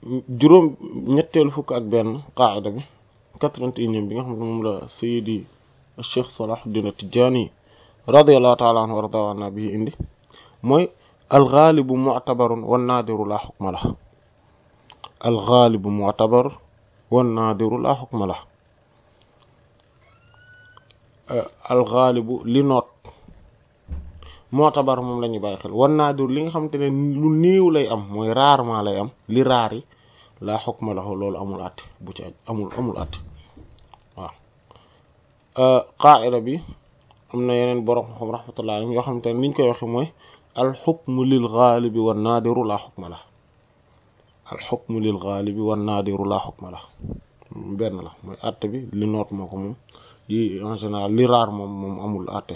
juróom ñetteelu fukk ak benn qaida bi quatre-vingt-unième bi nga xam ne moom la sayidi cheikh Salahuddin At-Tidjânî radiyallahu ta'ala anhu wa radiya anna bi indi mooy alxaalibu mu'tabarun wan naadiru laa xukma la alxaalibu mu'tabar wan naadiru laa xukma la alxaalibu li noot mu'tabar moom la ñuy bàyyi xel wan naadiru li nga xamante ne lu néew lay am mooy rarement lay am li raar yi laa xukma la loolu amul àtte bu ci amul amul àtte waaw qaa'ida bi am na yeneen borom xam rahmatullah alayhim yoo xamante ne niñ koy waxe mooy alxukmu lil gaalibi wan naadiru laa xukma la alxukmu lil gaalibi wan naadiru laa xukma la benn la mooy àtte bi li noot moo ko moom yi en général li raar moom moom amul àtte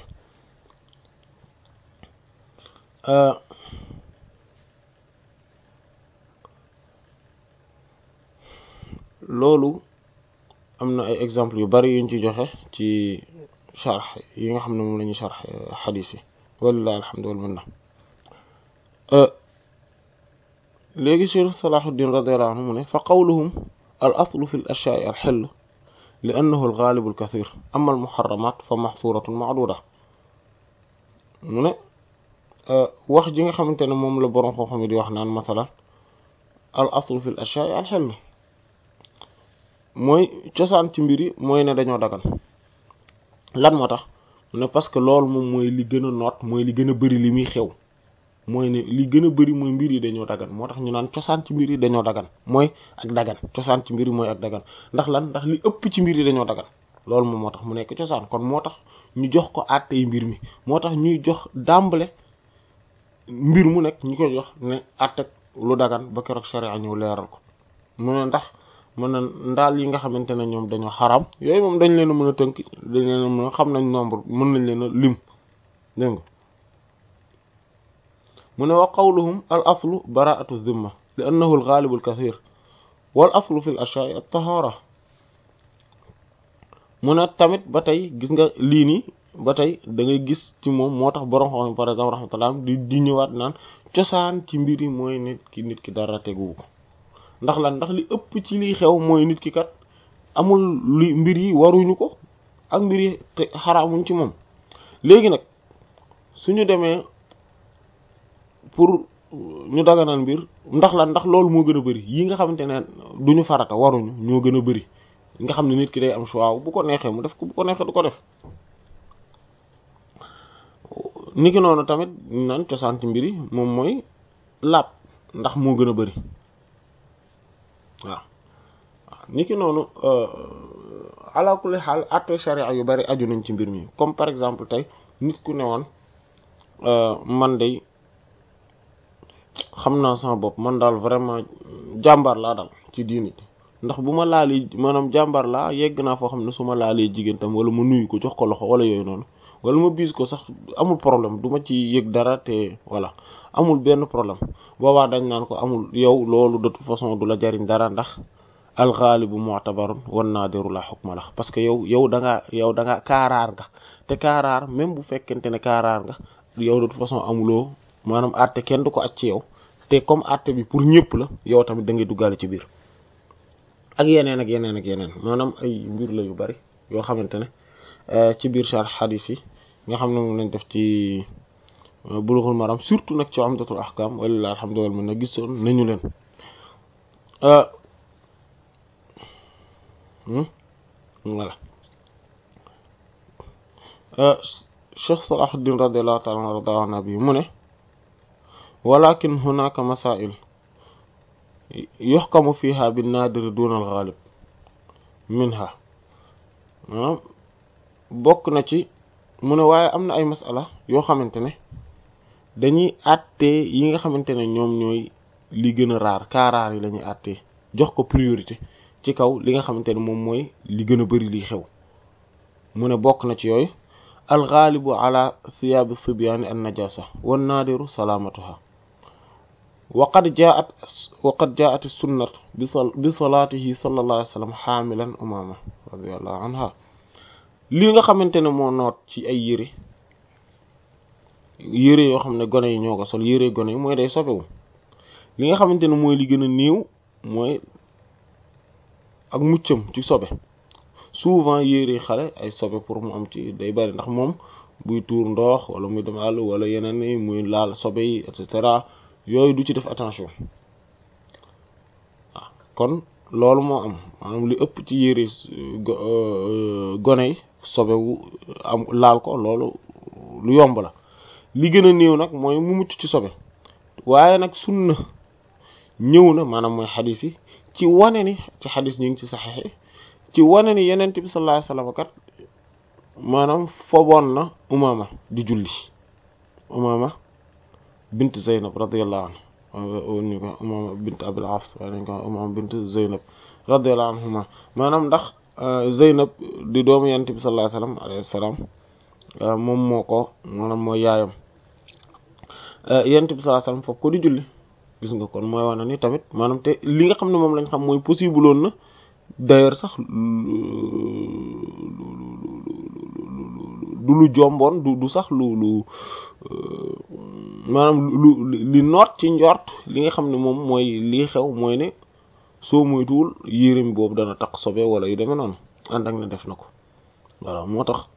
loolu am na ay exemples yu bari yuñ ci joxe ci sharh yi nga xam ne moom la ñuy sharh xadiis yi walillahi alhamdu wal minna léegi Cheikh Salahuddin radiyallahu anhu mu ne fa qawluhum al aslu fi l ashyaai al xill li annahu al gaalibu al kathir amma al muharramat fa maxsuratun maaduda mu ne wax ji nga xamante ne moom la boroom xam-xam yi di wax naan masalan al aslu fi l ashyaai al xill mooy cosaan ci mbir yi mooy ne dañoo dagan lan moo tax mu ne parce que loolu moom mooy li gën a noot mooy li gën a bari li muy xew mooy ne li gën a bari mooy mbir yi dañoo dagan moo tax ñu naan cosaan ci mbir yi dañoo dagan mooy ak dagan cosaan ci mbir yi mooy ak dagan ndax lan ndax li ëpp ci mbir yi dañoo dagan loolu moom moo tax mu nekk cosaan kon moo tax ñu jox ko àttey mbir mi moo tax ñuy jox dàmbale mbir mu nekk ñu koy jox ne àttek lu dagan ba keroog sharia ñëw leeral ko mu ne ndax mën na ndaal yi nga xamante ne ñoom dañoo xaram yooyu moom dañ leen a mën a tënk dañ leen a mën a xam nañ nombre mën nañ leen a lim dégg nga mu ne wa qawluhum al aslu baraatu zimma li annahu al gaalibu al kathir wal aslu fi l ashyaai at tahara mu ne tamit ba tey gis nga lii nii ba tey da ngay gis ci moom moo tax borom xam par exemple rahmatullah di di ñëwaat naan cosaan ci mbir yi mooy nit ki nit ki dara teguwu ko ndax lan ndax li ëpp ci liy xew mooy nit ki kat amul li mbir yi waruñu ko ak mbir yi te xaraamuñ ci moom léegi nag suñu demee pour ñu daganal mbir ndax lan ndax loolu moo gën a bari yi nga xamante ne duñu farata waruñu ñoo gën a bari nga xam ne nit ki day am choix bu ko neexee mu def ko bu ko neexee du ko def niki noonu tamit naan cosaan ci mbir yi moom mooy laab ndax moo gën a bari waaw waaw niki noonu ala kulli xaal atte sharia yu bari aju nañ ci mbir mi comme par exemple tey nit ku ne woon man day xam naa sama bopp man daal vraiment jàmbaar laa daal ci diini ndax bu ma laalee maanaam jàmbaar laa yegg naa foo xam ne su ma laalee jigéen tam wala ma nuyu ko jox ko loxo wala yooyu noonu wala ma biis ko sax amul problème du ma ci yëg dara te voilà amul benn problème boobaa dañ naan ko amul yow loolu de toute façon du la jariñ dara ndax alxaalibu mu'tabarun wan naadiru la hukma la parce que yow yow da ngaa yow da ngaa kaaraar nga te kaaraar même bu fekkente ne kaaraar nga yow de toute façon amuloo maanaam àtte kenn du ko acc ci yow te comme àtte bi pour ñëpp la yow tamit da ngay duggaale ci biir ak yeneen ak yeneen ak yeneen maanaam ay mbir la yu bari yoo xamante ne ci biir sharh hadith yi nga xam ne moom lañ def ci bulughul maram surtout nag ci umdatul ahkam walillahi alhamdu wal minna gisoon nañu leen voilà Cheikh Salahuddin radiyallahu ta'ala anhu radahu nabi mu ne walakin hunaka masail yuhkamu fiha bin nadir duna al ghalib minha bokk na ci mu ne waaye am na ay masala yoo xamante ne dañuy àttee yi nga xamante ne ñoom ñooy li gën a raar kaaraar yi la ñuy àttee jox ko priorité ci kaw li nga xamante ne moom mooy li gën a bari liy xew mu ne bokk na ci yooyu alxaalibu ala thiyaabi sibyaani an najasa wan naadiru salaamatuha wa qad jaat wa qad jaat sunnat bi salaatihi sallallahu alayhi wa sallam xaamilan umaama radiallahu anha li nga xamante ne moo noot ci ay yére yére yoo xam ne gone yi ñoo ko sol yére gone yi mooy day sobewu li nga xamante ne mooy li gën a néew mooy ak muccam ci sobe souvent yére xale ay sobe pour mu am ci day bari ndax moom buy tuur ndox wala muy dem àll wala yeneen yi muy laal sobe yi et cetera yooyu du ci def attention waaw kon loolu moo am maanaam li ëpp ci yére gone yi sobe wu am laal ko loolu lu yomb la li gën a néew nag mooy mu mucc ci sobe waaye nag sunna ñëw na maanaam mooy xadis yi ci wane ni ci xadis ñu ngi ci saxexe ci wane ni yenent bi sallallahu alayhi wasallam kat maanaam foboon na umama di julli umama bint zeynab radiyallahu anha ñu ko umama bint abil as waaye dañ ko umama bint zeynab radiyallahu anhuma maanaam ndax zeynab di doomu yenent bi sallallahu alayhi wasallam alayhi salaam moom moo ko maanaam mooy yaayam yenent bi sallallahu alayhi wasallam foofu ko di julli gis nga kon mooy wane ni tamit maanaam te li nga xam ne moom lañ xam mooy possible woon na d'ailleurs sax du lu jomboon du du sax lu lu maanaam lu li noot ci njort li nga xam ne moom mooy lii xew mooy ne soo moytuwul yéreem boobu dana taq sobe wala yu demee noonu ànd ak ne def na ko voilà moo tax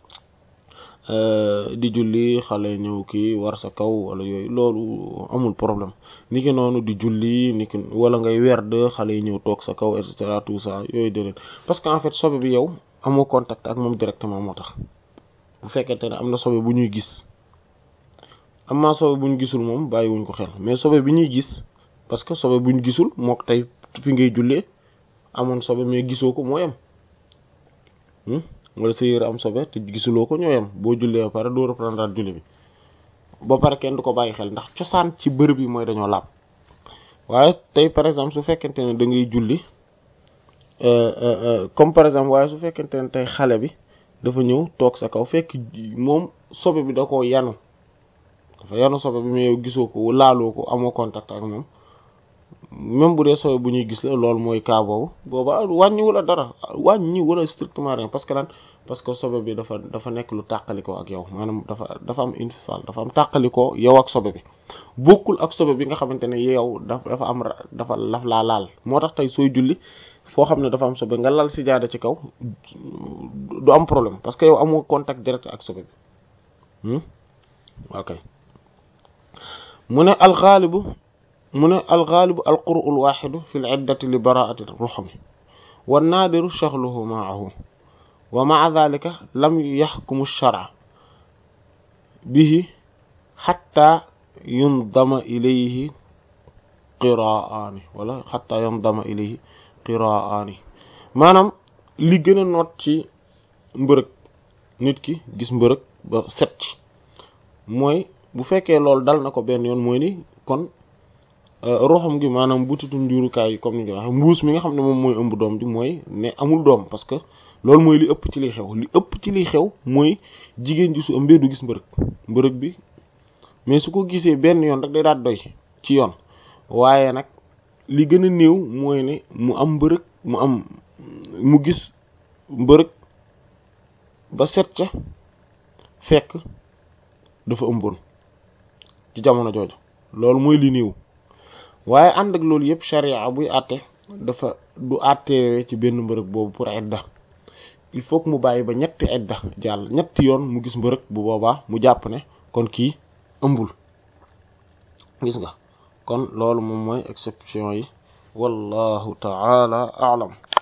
di julli xale ñëw kii war sa kaw wala yooyu loolu amul problème ni ki noonu di julli ni ki wala ngay werd xale yi ñëw toog sa kaw et cetera tout ça yooyu déedéet parce que en fait sobe bi yow amoo contact ak moom directement moo tax bu fekkente ne am na sobe bu ñuy gis am na sobe bu ñu gisul moom bàyyiwuñ ko xel mais sobe bi ñuy gis parce que sobe bu ñu gisul mook tey fi ngay jullee amoon sobe mais gisoo ko moo yem wala sa yére am sobe te gisuloo ko ñoo yem boo jullee ba pare doo reprendre julli bi ba pare kenn du ko bàyyi xel ndax cosaan ci bërëb yi mooy dañoo laab waaye tey par exemple su fekkente ne da ngay julli comme par exemple waaye su fekkente ne tey xale bi dafa ñëw toog sa kaw fekk moom sobe bi da koo yanu dafa yanu sobe bi mais yow gisoo ko laaloo ko amoo contact ak moom même bu dee sobe bu ñuy gis la loolu mooy cas boobu booba wàññi wala dara wàññi wala strictement rien parce que lan parce que sobe bi dafa dafa nekk lu tàqalikoo ak yow maanaam dafa dafa am infisal dafa am tàqalikoo yow ak sobe bi bokkul ak sobe bi nga xamante ne yow dafa dafa am dafa laf laa laal moo tax tey sooy julli foo xam ne dafa am sobe nga lal si jaada ci kaw du am problème parce que yow amoo contact direct ak sobe bi ok mu ne alxaalibu mu ne alxaalibu alquru alwaxidu fi liddati li baraati ruxmi wannaadiru shaxluhu maahu wa maa dalika lam yaxkumu lsharca bihi xatta yundama ilayhi qiraani wala xatta yundama ilayhi qiraani maanaam li gën a noot ci mbërëg nit ki gis mbërëg ba set ci mooy bu fekkee loolu dal na ko benn yoon mooy ni kon roxam gi maanaam butitu njurukaay yi comme ni nga waxee mbuus mi nga xam ne moom mooy ëmb doom ji mooy ne amul doom parce que loolu mooy li ëpp ci liy xew li ëpp ci liy xew mooy jigéen ji su ëmbee du gis mbërëg mbërëg bi mais su ko gisee benn yoon rek day daal doy ci yoon waaye nag li gën a néew mooy ne mu am mbërëg mu am mu gis mbërëg ba set ca fekk dafa ëmboon ci jamono jooju loolu mooy li néew waaye ànd ak loolu yëpp charia buy àtte dafa du àttee ci benn mbërëg boobu pour idda il faut que mu bàyyi ba ñetti idda jàll ñetti yoon mu gis mbërëg bu boobaa mu jàpp ne kon kii ëmbul gis nga kon loolu moom mooy exception yi wallahu ta'ala a'lam